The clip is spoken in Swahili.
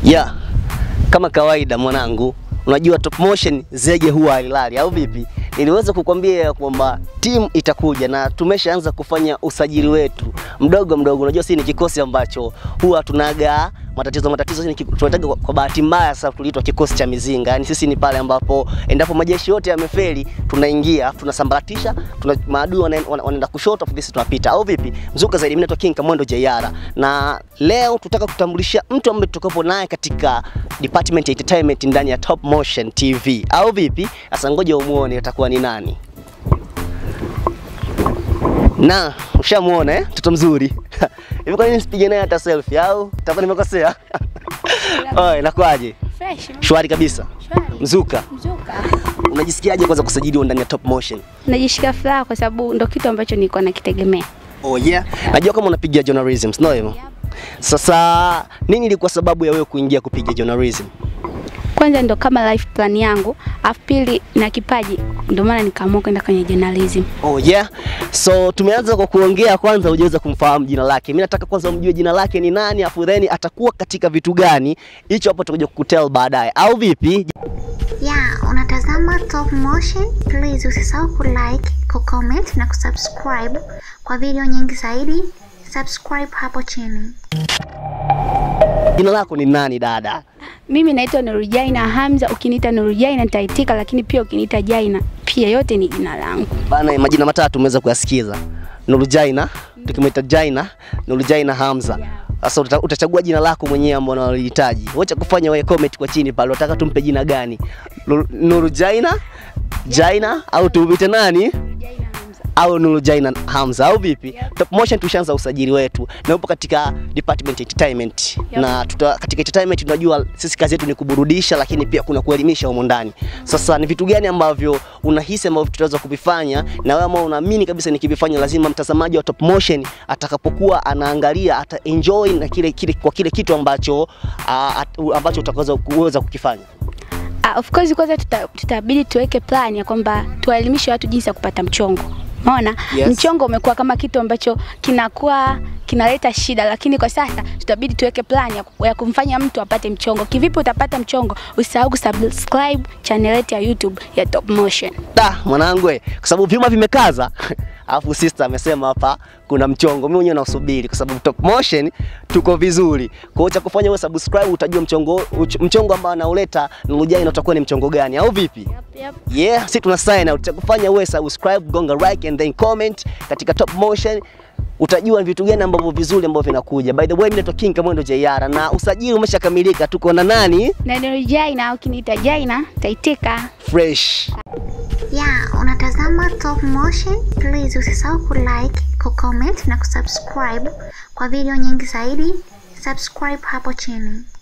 Yeah, kama kawaida mwanangu, unajua Top Motion zege huwa halilali au vipi? Niliweza kukwambia ya kwamba timu itakuja na tumeshaanza kufanya usajili wetu mdogo mdogo. Unajua sisi ni kikosi ambacho huwa tunaga matatizo matatizo, sisi ni ki- tunataka kwa, kwa bahati mbaya sasa tuliitwa kikosi cha mizinga. Yani sisi ni pale ambapo endapo majeshi yote yamefeli, tunaingia tunasambaratisha, tuna maadui wanaenda wana, wanaenda kushoto, afu sisi tunapita au vipi? Mzuka zaidi, mimi naitwa King Kamwendo JR na leo tutaka kutambulisha mtu ambaye tutakapo naye katika department ya entertainment ndani ya Top Motion TV au vipi? Sasa ngoja umuone atakuwa ni nani. Na ushamuona eh? Mtoto mzuri. Hivi kwa nini sipige naye hata selfie au takuwa nimekosea? Oi, nakwaje? Fresh. Shwari kabisa. Shwari. Mzuka, Mzuka. unajisikiaje kwanza kusajiliwa ndani ya Top Motion? Najishika furaha kwa sababu ndo kitu ambacho nilikuwa nakitegemea. Oh yeah. Najua kama unapiga journalism, sio hivyo? Sasa nini ilikuwa sababu ya wewe kuingia kupiga journalism? Kwanza ndo kama life plan yangu, afu pili na kipaji, ndo maana nikaamua kwenda kwenye journalism. Oh yeah. So tumeanza kwa kuongea kwanza hujaweza kumfahamu jina lake. Mimi nataka kwanza umjue jina lake ni nani, afu then atakuwa katika vitu gani. Hicho hapo tutakuja kukutel baadaye. Au vipi? Ya, unatazama Top Motion. Please usisahau kulike, kucomment na kusubscribe kwa video nyingi zaidi. Subscribe hapo chini. Jina lako ni nani dada? Mimi naitwa Nurujaina Hamza, ukiniita Nurujaina nitaitika, lakini pia ukiniita Jaina pia yote ni jina langu. Bana, majina matatu umeweza kuyasikiza. Nurjaina, tukimwita Jaina, Nurjaina Hamza. Sasa uta- utachagua jina lako mwenyewe ambalo unalihitaji. Wacha kufanya wewe comment kwa chini pale, unataka tumpe jina gani? Nur- Nurjaina, Jaina au tumwite nani? au Nuru Jaina Hamza au vipi? Top Motion tushaanza usajili wetu na upo katika department entertainment Yep. na tuta, katika entertainment tunajua sisi kazi yetu ni kuburudisha, lakini pia kuna kuelimisha humo ndani. Sasa ni vitu gani ambavyo unahisi ambavyo tutaweza kuvifanya na wewe ambao unaamini kabisa nikivifanya lazima mtazamaji wa Top Motion atakapokuwa anaangalia ata enjoy na kile, kile kwa kile kitu ambacho uh, at, ambacho utakaweza kuweza kukifanya. Uh, of course kwanza tuta, tutabidi tuweke plan ya kwamba tuwaelimishe watu jinsi ya kupata mchongo. Umeona? Yes. Mchongo umekuwa kama kitu ambacho kinakuwa kinaleta shida, lakini kwa sasa tutabidi tuweke plan ya, ku- ya kumfanya mtu apate mchongo. Kivipi utapata mchongo? Usisahau kusubscribe channel yetu ya YouTube ya Top Motion. Da, mwanangu eh, kwa sababu vyuma vimekaza. Alafu sister amesema hapa kuna mchongo. Mimi mwenyewe nasubiri kwa sababu Top Motion tuko vizuri. Kwa hiyo cha kufanya wewe subscribe utajua mchongo uch- mchongo ambao anauleta Nurujai na utakuwa ni mchongo gani au vipi? Yep, yep. Yeah, si tuna sign out. Cha kufanya wewe subscribe, gonga like and then comment katika Top Motion utajua ni vitu gani ambavyo vizuri ambavyo vinakuja. By the way, mimi naitwa King Kamwendo JR na usajili umeshakamilika. Tuko na nani? Na ndio Jaina, ukiniita Jaina taitika. Fresh. Ya, unatazama Top Motion. Please usisahau kulike, kucomment na kusubscribe kwa video nyingi zaidi. Subscribe hapo chini.